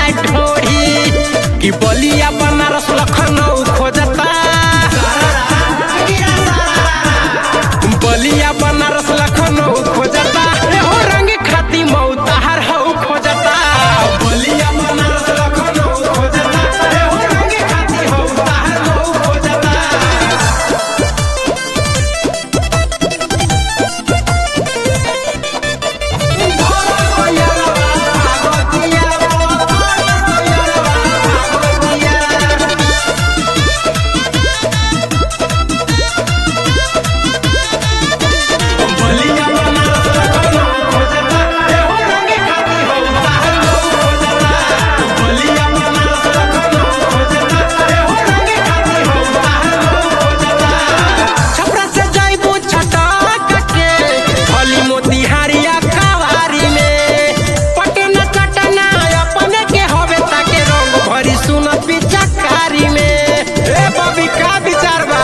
ढोढ़ी कि बलिया बनारस लखनऊ खोजता बलिया बनारस लखनऊ खोजता एहो रंग खाती मऊ तहार हऊ खोजता बलिया बनारस लखनऊ खोजता एहो रंग खाती हऊ तहार हऊ खोजता छपरा से जाइबू छटक के भली मोतिहारिया कवारी में पटना चटना अपने के हवे ताके रंग भरी सुनत पिचकारी में ए बबी का विचार बा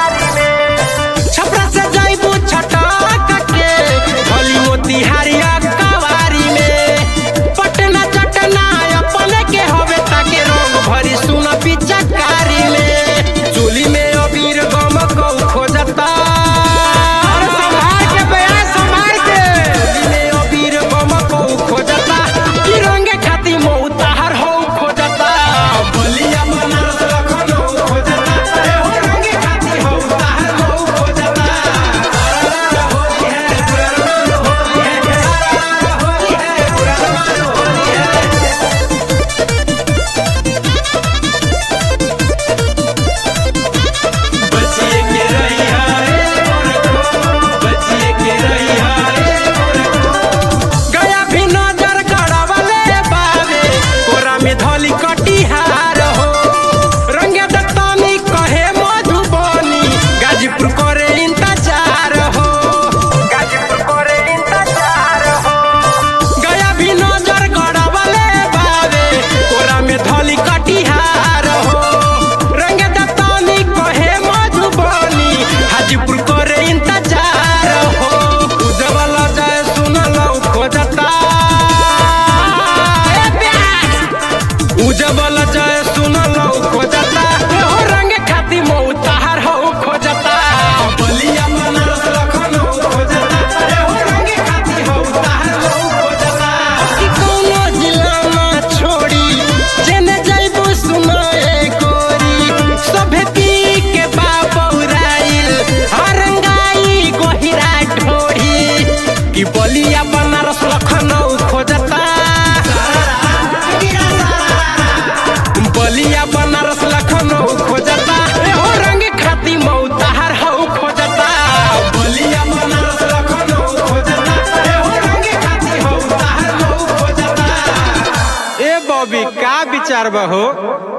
छपरा से जाइबू छटक के भली मोतिहारिया कवारी में पटना चटना अपने के हवे ताके रंग भरी सुन पिचकारी में चोली में अबीर गम कौ खोजता अरे संभाल के बया संभाल के चोली में अबीर गम कौ खोजता कि रंगे खाती मऊ ताहर हो खोजता बलिया बनारस लखनऊ खोजता ए हो रंगे खाती हो ताहर हो खोजता होली है पुरनवान होली है होली है पुरनवान होली है बचिए के रहिया रे गोरखो बचिए के रहिया रे गोरखो गया भी नजर गड़वले बावे कोरा में धोली कटिहार हो रंगे दत्तानी कहे मधुबनी गाजीपुर करे इंतजार हो गाजीपुर करे इंतजार हो गया भी नजर गड़वले बावे कोरा में धोली कटिहार हो रंग दत्तानी कहे मधुबनी हाजीपुर करे इंतजार हो उजवल जय सुनल खोजता ए प्यास उजवल जय सुनल खोजता हो रंग खाती मऊ तहार हो खोजता बलिया बनारस लखनऊ खोजता ए हो रंग खाती हो तहार हो खोजता कि कौनो जिला में छोड़ी जेने जइबू सुनाए गोरी सभे पी के बाबौराइल हरंगाई गोहिरा ढोढ़ी कि बलिया बनारस लखनऊ खोजता बलिया बनारस लखनऊ खोजता ए हो रंग खाती मऊ तहार हऊ खोजता बलिया बनारस लखनऊ खोजता ए हो रंग खाती हऊ तहार हऊ खोजता ए बॉबी का विचार बा हो